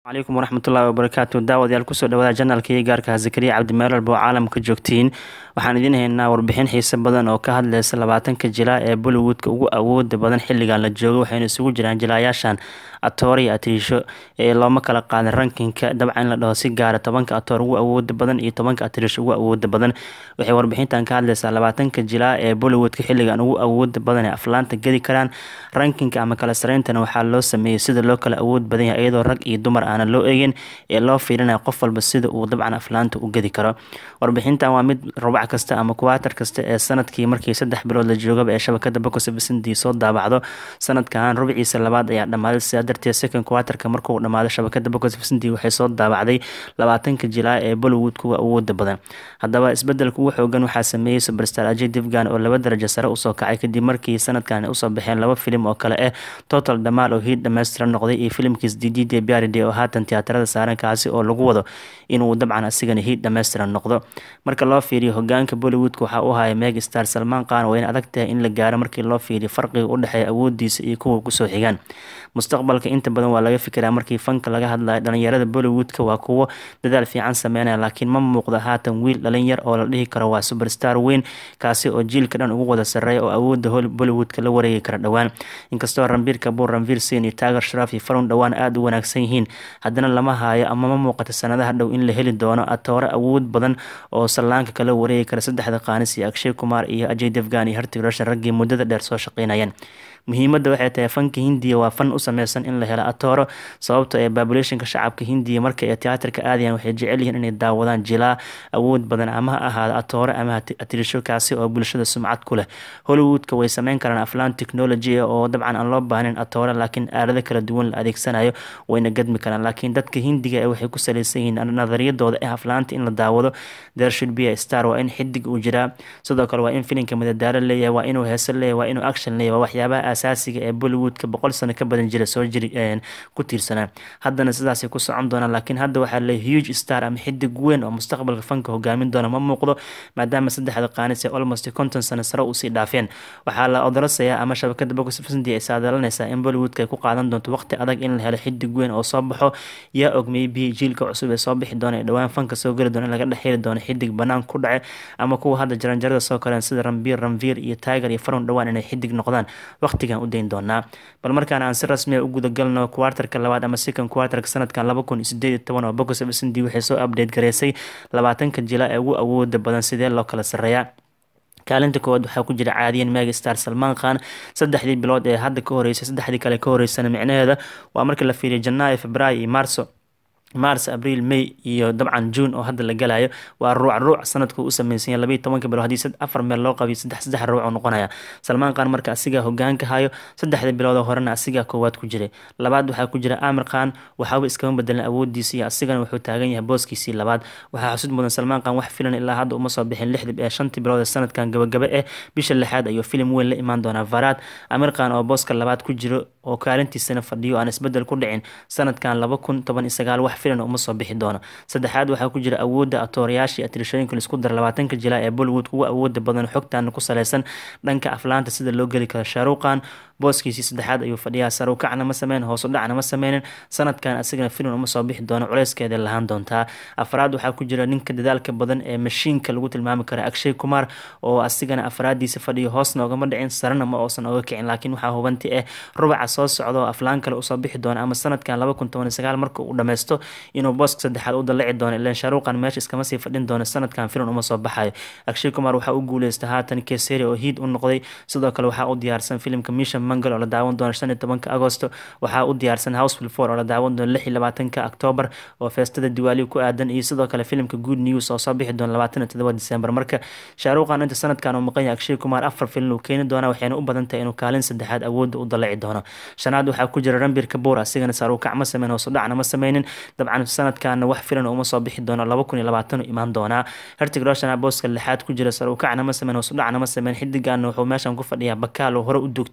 calaykum waraxmatullahi wabarakaatu daawadayaal kusoo dhawaada janalkii gaarka zakariya cabdimeelal boo caalamka joogtiin waxaan idiin haynaa warbixin xiise badan oo ka hadleysa labaatanka jilaa ee bollywoodka ugu awooda badan xilligan la joogo waxayna isugu jiraan jilaayaashan atoor iyo atirisho ee looma kala qaadin rankinka dabcan in la dhaho si gaara tobanka atoor ugu awooda badan iyo tobanka atirisho ugu awooda badan waxay warbixintan ka hadleysaa labaatanka jilaa ee bollywoodka xilligan ugu awooda badan ee aflaanta gedi karaan rankinka ama kala sareyntana waxaa loo sameeyey sida loo kala awood badan yahay iyadoo rag iyo dumar aanan loo eegin ee loo fiirinaya qof walba sida uu dabcan aflaanta u gedi karo warbixintan waa mid rubac kasta ama kuwaatar kasta ee sanadkii markii saddex bilood la joogaba ee shabakada bokosabasindii soo daabacdo sanadkan rubciisa labaad ayaa dhammaaday sidaa darteed second kuwaatarka markuu dhammaado shabakada bokosabasindii waxay soo daabacday labaatanka jilaa ee bollywood kuwa awooda badan haddaba isbedelka ugu xoogan waxaa sameeyey superstar ajay divgan oo laba darajo sare usoo kacay kadib markii sanadkan usoo baxeen laba filim oo kale ah total dhamaal oo hiid dhammaystiran noqday iyo filimkiis dd biaride oo haatan tiyaatarada saaran kaasi oo lagu wado inuu dabcan asigana hiid dhammaystiran noqdo marka loo fiiriyo hogaanka bollywoodka waxaa u haya meg star salmaan qaan waa in adag tahay in la gaaro markii loo fiiriyo farqiga u dhexeeya awoodiisa iyo kuwa kusoo xigaan mustaqbalka inta badan waa laga fikiraa markii fanka laga hadlayo dhalinyarada bollywoodka waa kuwo dadaal fiican sameynaya laakiin ma muuqda haatan wiil dhalinyar oo la dhihi karo waa superstar weyn kaasi oo jiilka dhan ugu wada sareeya oo awooda bollywoodka la wareegi kara dhowaan inkastoo ranbiir kabuur ranviir sin iyo taagar sharaaf iyo farun dhowaan aada u wanaagsan yihiin haddana lama haayo ama ma muuqato sanadaha dhow in la heli doono atoore awood badan oo sallaanka kala wareegi kara saddexda qaanis iyo akshay kumar iyo ajay devgan iyo hartig roshan raggii muddada dheer soo shaqeynayeen muhiimadda waxay tahay fanka hindiya waa fan u sameysan in la helo atooro sababto ee babulationka shacabka hindiya marka ay tiyaatarka aadayaan waxay jecel yihiin inay daawadaan jilaa awood badan ama ha ahaado atoore ama atirisho kaasi oo bulshada sumcad ku leh hollywoodka way sameyn karaan aflaan technology oo dabcan aan loo baahnayn atoore laakiin aalado kala duwan la adeegsanayo wayna gadmi karaan laakiin dadka hindiga ee waxay ku saleysan yihiin nadariyadooda ee aflaanta in la daawado there should be a star waa in xidig uu jiraa sidoo kale waa in filimka madadaalo leeyahay waa inuu heeso leeyahay waa inuu action leeyahay waa waxyaabaha asaasiga ee bollywoodka boqol sano ka badan jira soo jiri ku tiirsanaa haddana sidaasay ku socon doonaan laakiin hadda waxaa le huge star ama xidig weyn oo mustaqbalka fanka hogaamin doona ma muuqdo maadaama saddexda qaanis ee almost konton sano sare usii dhaafeen waxaa la odorasayaa ama shabakada bokosfsndi ay saadalanaysaa in bollywoodka ay ku qaadan doonto waqti adag in la helo xidig weyn oo soo baxo yaa og maybe jiilka cusub ee soo bixi doona ee dhowaan fanka soo geli doona in laga dhex heli doono xidig banaan ku dhace ama kuwa hadda jaranjarada soo koreen sida rambiir ramviir iyo tiger iyo farun dhowaan inay xidig noqdaan waqtigan u dayn doonaa bal markaan aan si rasmiya u gudagalno kuwartarka labaad ama second kuwartarka sanadkan laba kun sideed iyo toban oo bokosfsndi waxay soo update gareysay labaatanka jila ee ugu awooda badan sidee loo kala sareeyaa kaalinta koowaad waxaa ku jira caadiyan meg star salmaan khan saddexdii bilood ee hadda ka horeysay saddexdii kale ka horeysana micnaheeda waa marka la fiiriyo janaayo februaayo iyo marso mars abriil may iyo dabcan june oo hadda la galayo waa ruuc ruuc sanadku u sameysanya labaiyo tobanka bilood haddii afar meel loo qabiyo saddex saddex ruuc oo noqonaya salmaan khan marka asigaa hogaanka hayo saddexda bilood oo horena asigaa koowaad ku jiray labaad waxaa ku jira amir khan waxaaba iskama bedelan awoodiisa iyo asigana wuxuu taagan yahay booskiisii labaad waxaa xusud mudan salmaan khan wax filan ilaa hadda uma soo bixin lixdib ee shantii bilood ee sanadkan gabagaba eh bisha lixaad ayuu filim weyn la imaan doonaa varaad amir khan oo booska labaad ku jiro oo kaalintiisana fadhiyo aan isbedel ku dhicin sanadkan laba kun toban iyo sagaal wax filan uma soo bixi doono saddexaad waxaa ku jira awoodda atoorayaashii atirishooyinka laisku dara labaatanka jilaa ee bollywood ugu awooda badan xogtaana ku saleysan dhanka aflaanta sida loo geli karo shaaruqan booskiisii saddexaad ayuu fadhiyaa sarukacna ma sameyn hoosu dhacna ma sameynin sanadkan asigana filim uma soo bixi doono culeyskeeda lahaan doontaa afraad waxaa ku jira ninka dadaalka badan ee mashiinka lagu tilmaami kara akshay kumar oo asigana afraadiisa fadhiyo hoosna ogama dhicin sarena ma oosan oga kicin laakiin waxaa hubanti ah rubaca soo socda oo aflaan kale usoo bixi doona ama sanadkan laba kun toban iyo sagaal marka uu dhameysto inuu booska saddexaad u dalaci doono ilaan shaaruqan meesha iskama sii fadhin doono sanadkan filim uma soo baxayo akshay kumar waxaa u guuleysta haatan keseri oo hiid u noqday sidoo kale waxaa u diyaarsan filimka misha mangal oo la daawan doono shan iyo tobanka agosto waxaa u diyaarsan houseful four oo la daawan doono lix iyo labaatanka octoobar oo feestada diwaali ku aadan iyo sidoo kale filimka good news oo soo bixi doona labaatan iyo todoba december marka shaaruqan inta sanadkan uu maqan yahay akshay kumar afar filim uu keeni doona waxayna u badan tahay inuu kaalin saddexaad awoodda u dalaci doono shanaad waxaa ku jira rambir kabuur asigana saarukac ma sameyn hoosu dhacna ma sameynin dabcan sanadkana wax filan uma soo bixi doono laba kun iyo labaatan imaan doonaa hertig roshana booska lixaad ku jira sarukacna ma sameyn hoosudhacna ma sameyn xidigaana wuxuu meeshan ku fadhiyaa bakaal oo hore u duugta maahane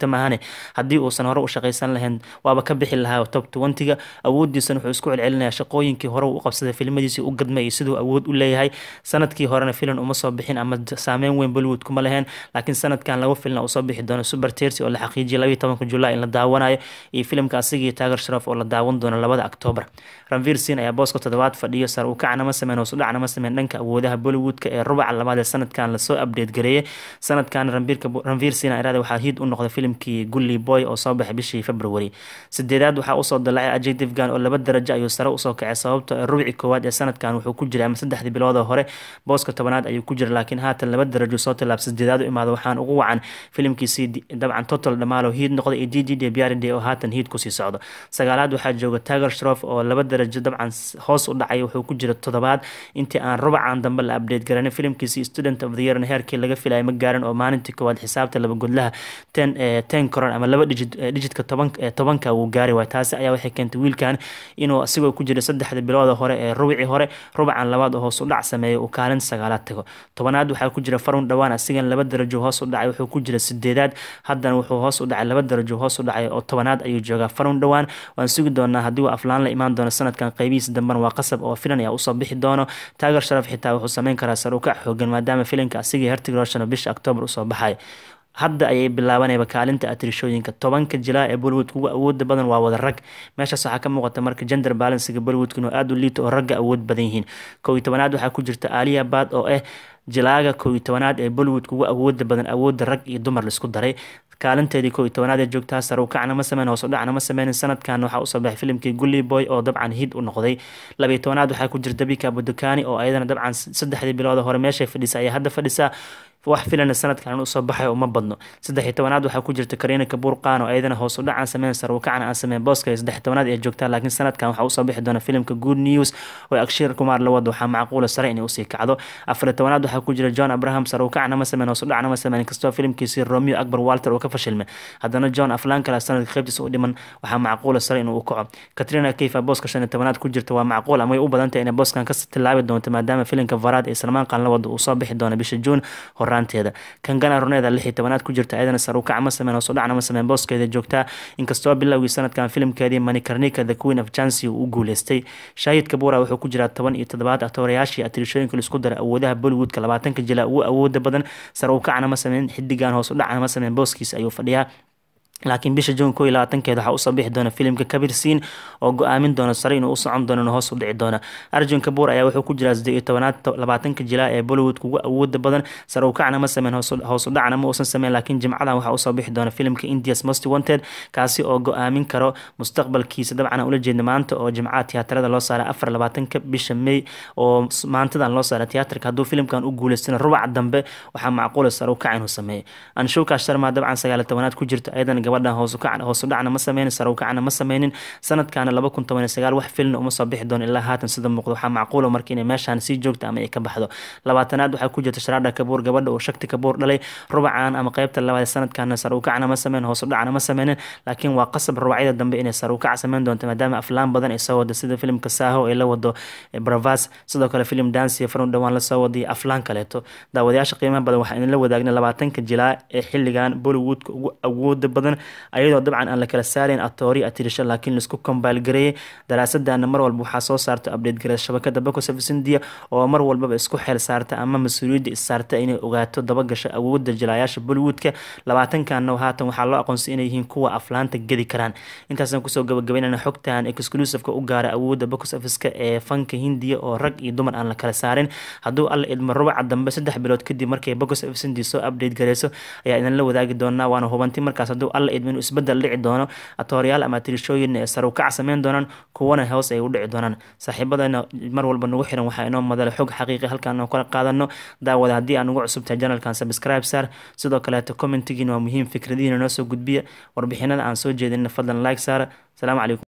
haddii uusan hore u shaqaysan lahayn waaba ka bixi lahaa top twentyga awoodiisana wuxuu isku celcelinayaa shaqooyinkii hore u qabsaday filmadiisii u gadmay iyo siduu awood u leeyahay sanadkii horena filan uma soo bixin ama saameyn weyn bollywood kuma lahayn laakiin sanadkan lagu filna uu soo bixi doono super tersi oo la xaqiijiyay labayo tobanka julaay in la daawanayo iyo filimka asigii taagar sharaf oo la daawan doono labada octoobar ranvir sin ayaa booska toddobaad fadhiyo sar uu kacnama sameyn hoos u dhacnama sameyn dhanka awoodaha bollywoodka ee rubaca labaad ee sanadkan lasoo update gareeyay sanadkan ranvir sin irada waxaa hiid u noqday filimkii gully boy oo soo baxay bishii february sideedaad waxaa usoo dalacay ajay divgan oo laba darajo ayuu sare usoo kacay sababto ee rubci koowaad ee sanadkan wuxuu ku jiray ama saddexdii bilood hore booska tobanaad ayuu ku jira laakiin haatan laba darajo soo tilaab sideedaad u imaado waxaan ugu wacan filimkiisii dabcan total dhamaalo hiid noqday iyo d d d biaride oo haatan hiid kusii socdo sagaalaad waxaa jooga tagar shrof oo laba darajo dabcan hoos u dhacay wuxuu ku jira toddobaad intii aan rubacan dambe la update garanin filimkiisii student of the year heerkii laga filaya ma gaarin oo maalintii koowaad xisaabta laba godlaha ten ten koron ama laba digit digitka toban tobanka wuu gaari waay taasi ayaa waxay keentay wiilkan inuu asigoo ku jira saddexda bilooda hore ee rubicii hore rubacan labaad oo hoos u dhac sameeya uu kaalin sagaalaad tago tobanaad waxaa ku jira farun dhowaan asigan laba darajo hoos u dhacay wuxuu ku jira sideedaad haddana wuxuu hoos u dhacay laba darajo hoos u dhacay oo tobanaad ayuu joogaa farun dhowaan waan sugi doonaa haddii uu aflaan la imaan doono sanadkan qeybihiisa dambena waa qasab oo filan ayaa usoo bixi doono taagar sharaf xitaa wuxuu sameyn karaa sar u kac xoogan maadaama filimka asigii hertig roshan bisha octoobar usoo baxay hadda ayay bilaabanayba kaalinta atirishooyinka tobanka jilaa ee bollywoodka ugu awooda badan waa wada rag meeshaas waxaa ka muuqata marka gender balansiga bollywoodka inuu aada u liito oo ragga awood badan yihiin kow iyo tobanaad waxaa ku jirta aaliya baad oo ah jilaaga kow iyo tobanaad ee bollywoodka ugu awooda badan awooda rag iyo dumar laisku daray kaalinteedii kow iyo tobanaad ee joogtaa sar u kacna ma sameyn hoos u dhacna ma sameynin sanadkan waxaa usoo baxay filimkii gully boy oo dabcan hid u noqday labiyo tobanaad waxaa ku jirta bika budukani oo ayadana dabcan saddexdii bilooda hore meeshay fadhisa ayaa hadda fadhisaa wax filana sanadkan usoo baxay uma badno saddex iyo tobanaad waxaa ku jirta kariina kabuur qaan oo ayadana hoos u dhacan sameyn sar u kacna aan sameyn booska saddex tobanaad ee joogtaa laakiin sanadkan waxaa usoo bixi doona filimka good news oo akshiir kumaar la wado waxaa macquula sare inay usii kacdo afar iyo tobanaad waxaa ku jira john abraham sar u kacna ma sameyn hoos u dhacna ma sameyn kastoo filimkiisii romeo akbar walter uu ka fashilmay haddana john aflaan kale sanadka qaybtiisa u dhiman waxaa macquula sare inuu u kaco katrina kayfa booska shan iyo tobanaad ku jirta waa macquul ama way u badantay inay booskan ka tilaabi doonto maadaama filimka varaad ee salmaan qaan la wado uu soo bixi doono bisha juun horaanteeda kangana roneeda lix iyo tobanaad ku jirta ayadana saruukac ma sameyn hoos u dhacna ma sameyn booskeeda joogtaa inkastoo bilowgii sanadkan filimkeedii manikarnika the queen of chancy uu u guuleystay shaahid kabuura wuxuu ku jiraa toban iyo toddobaad atoorayaashii atirishooyinka laisku dara awoodaha bollywoodka labaatanka jila ugu awooda badan saruukacna ma sameyn xidigan hoos u dhacna ma sameyn booskiisa ayuu fadhiyaa laakiin bisha juun ko iyo labaatankeeda waxaa usoo bixi doona filimka kabir siin oo go-aamin doona sare inuu u socon doono hoos u dhici doona arjun kabuur ayaa wuxuu ku jiraa siddeed iyo tobanaad labaatanka jilaa ee bollywoodka ugu awooda badan sare u kacna ma sameyn hoos u dhacna ma uusan sameyn laakiin jimcadan waxaa usoo bixi doona filimka indias most wanted kaasi oo go-aamin karo mustaqbalkiisa dabcan aan ula jeedna maanta oo jimcaha tiyaatarada loo saaray afar labaatanka bisha may oo maantadan loo saaray tiyaatarka hadduu filimkan u guuleystana rubaca dambe waxaa macquula sare u kac inuu sameeyo anshuka sharma dabcan sagaal iyo tobanaad ku jirta ayadan gabadhan hoos u dhacna ma sameynin sare u kacna ma sameynin sanadkaana laba kun toban iyo sagaal wax filna uma soo bixi doono ilaa haatan sida muuqdo waxaa macquula marka inay meeshaan sii joogta ama ay ka baxdo labaatanaad waxaa ku jirta sharaadha kabuur gabadha oo shakti kabuur dhalay rubacan ama qeybta labaad sanadkaana sare u kacna ma sameynin hoos u dhacna ma sameynin laakiin waa qasab rubacyada dambe inay sare u kac sameyn doonto maadaama aflaan badan ay soo wada sida filimka saaho ay la wado bravas sidoo kale filim dansiya farun dhowaan lasoo wadiyo aflaan kaleeto daawadayaasha qiimaha badan waxaa idinla wadaagna labaatanka jilaa ee xilligan bollywoodka ugu awooda badan ayadoo dabcan aan la kala saarayn atoori atirisho laakiin laisku kombaal gareeyay daraasadana mar walba waxaa soo saarta update gareed shabakada bacosofis india oo mar walbaba isku xeel saarta ama mas-uuliyadda issaarta inay ogaato dabagasho awoodda jilaayaasha bollywoodka labaatankanna haatan waxaa loo aqoonsay inay yihiin kuwa aflaanta gedi karaan intaasaan kusoo gabagabeynana xogtan exclusiveka u gaara awoodda bacosofiska ee fanka hindiya oo rag iyo dumar aan la kala saarin hadduu alla idmo rubaca dambe saddex bilood kadib markay bacosofis india soo update gareyso ayaa idinla wadaagi doonaa waana hubanti markaas hadduu alla idmo inuu isbedel dhici doono atooryaal ama tirishooyin ee sare u kac sameyn doonaan kuwana hoos ay u dhici doonaan saaxiibadana mar walba nagu xiran waxaa inoo madala xog xaqiiqi halkaan oo kala qaadano daawada haddii aan ugu cusubtahay janalkan subscribe saar sidoo kaleeto commentigiina waa muhiim fikradihiina noo soo gudbiya warbixinada aan soo jeedinna fadlan like saara asalaamu calaykum